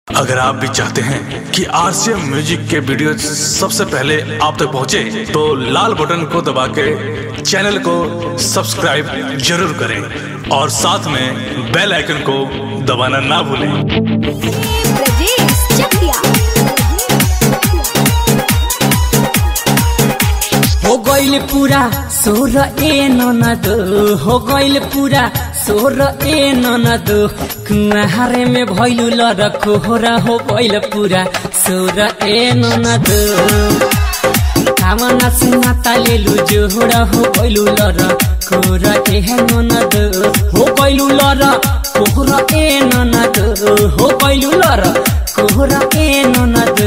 अगर आप भी चाहते हैं कि आरसीएम म्यूजिक के वीडियो सबसे पहले आप तक पहुंचे, तो लाल बटन को दबा के चैनल को सब्सक्राइब जरूर करें और साथ में बेल आइकन को दबाना ना भूलें ब्रजेश चकिया हो गइल पूरा सोर ए ननद हो गइल पूरा सोर ए ननद कुहारे में भइलु लरको हो र हो गइल पूरा सोर ए ननद कामना सिंहा तालेलु जोहरा हो गइलु लर कोर ए ननद हो गइलु लर कोहर ए ननद हो गइलु लर कोहर ए ननद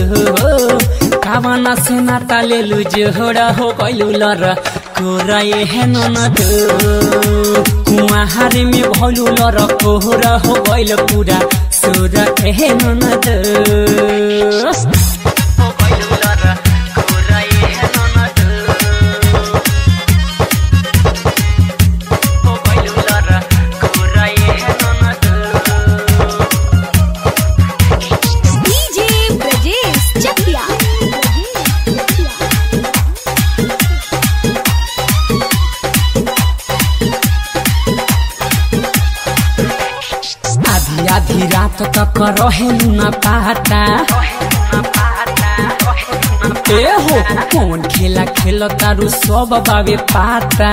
कामना सिंहा तालेलु जोहरा हो गइलु लर कोर ए ननद कुहारे में भइलु लर कोहर हो गइल पूरा सोर ए ननद डीजे ब्रजेश चकिया आधी आधी रात तक रहेलु न पाता ए हो कौन खेला खेल तारू सब बाबे पाता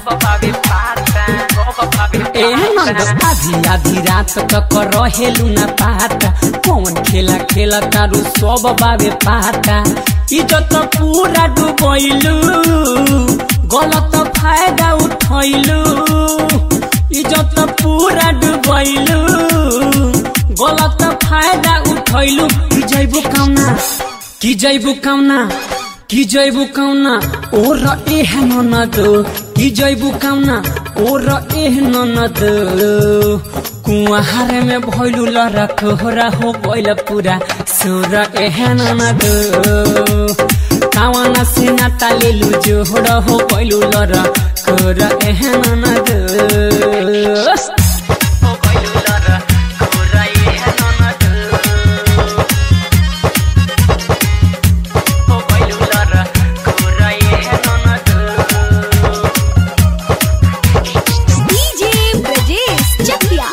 ए नंद आधी आधी रात तक रहेलु न पाता कौन खेला खेल तारू सब बाबे पाता इज्जत पूरा डुबैलु गलत फायदा उठैलु इज्जत पूरा डुबैलु गलत फायदा उठैलु कि जैबु काउना कि जैबु काउना कि जैबु काउना ओ र एह ननद कि जैबु काउना ओ र एह ननद कुहार में भइलु लरक हो र हो गइल पूरा सोर एह ननद कावना से नातालेलु जोहर हो गइलु लर कोर एह ननद डीजे ब्रजेश चकिया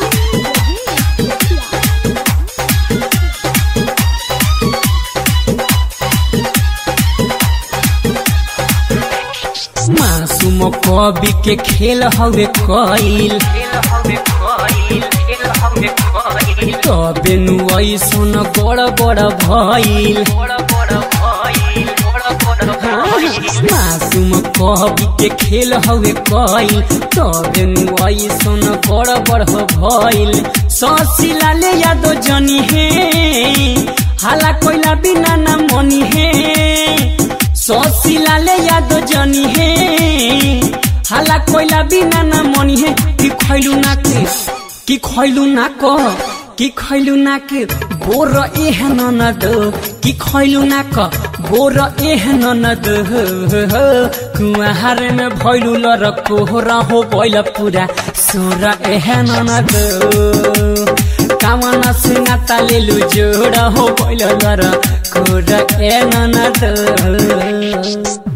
मासूम कवि के खेल हवे कइल तबे नु ऐसन बड़ बड़ भइल मासूम कवि के खेल हवे कइल तबे नु ऐसन बड़ बड़ भइल ससिला ले यादो जनी हे हाला कोइला बिना ना मनी हे ससिलाले याद जनी हे हाला कोइला बिना ना मनी हे कि खैलु ना के कि खैलु ना क कि खैलु ना के बोर एह ननद कि खैलु ना क बोर एह ननद कुहार में भइलु लर कोहरा हो गइल पूरा सोर एह ननद कामना सिंगा तालेलु जोड़ हो गइल लर कोर ए ननद